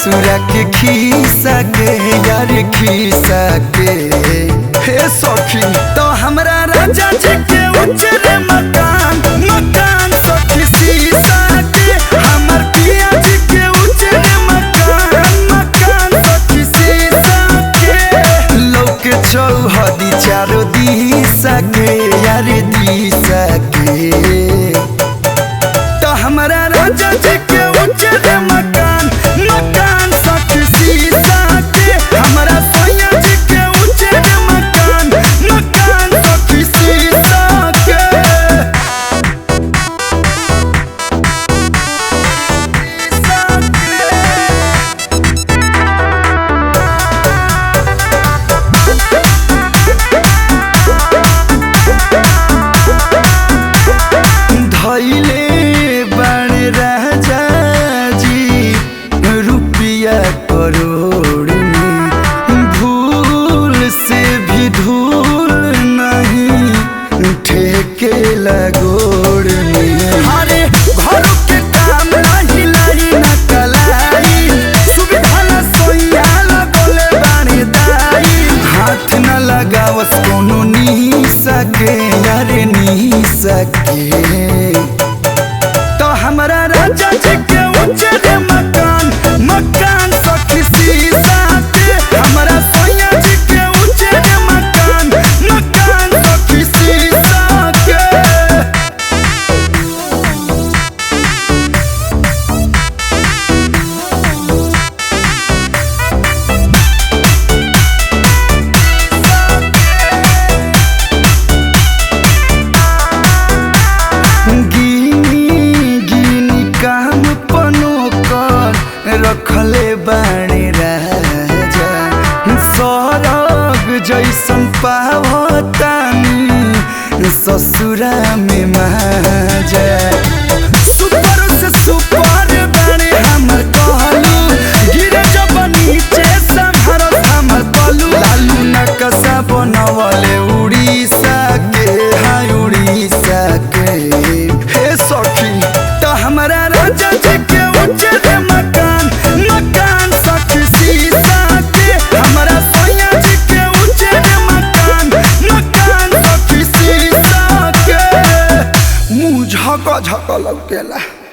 ससुरा के खीसा के यार खीसा के हे सखी तो हमरा राजा जी के उजरे मकान मकान सखी सीसा के हमर पिया जी के उजरे मकान मकान सखी सीसा के लोक चौहदी चारो दिशा के यार दिशा के तो हमरा राजा जी के उजरे मकान मकान सखी सीसा के हमरा सोया जी के उजरे मकान मकान सखी सीसा के धैले बण राजा जी रुपया करोड़ में भूल से भी धूल नहीं ठेके लगोड़ में अरे घर के काम नहीं लाई न कलाई सुविधा न सोया लगोले बानी दाई हाथ न लगावस कोनो नी सके यार नी सके तो हमरा राजा जी के उजरे मकान मकान सखी सीसा के हमरा सोया जी के उजरे मकान मकान सखी सीसा के गिनी गिनी काम पनो कर रखले बाणे राजा सरग जैसन पावतानी ससुरा में माजा सुपर से सुपर बाणे हमर कहलू गिरे जब नीचे संहर हमर पलू लालू नकसा बनवले उड़ीसा के हाय उड़ीसा के हे सखी तो हमरा राजा जी के उजरे मकान मकान सखी सीसा के हमरा सोया जी के उजरे मकान मकान सखी सीसा के मुंह झक झक लौकेला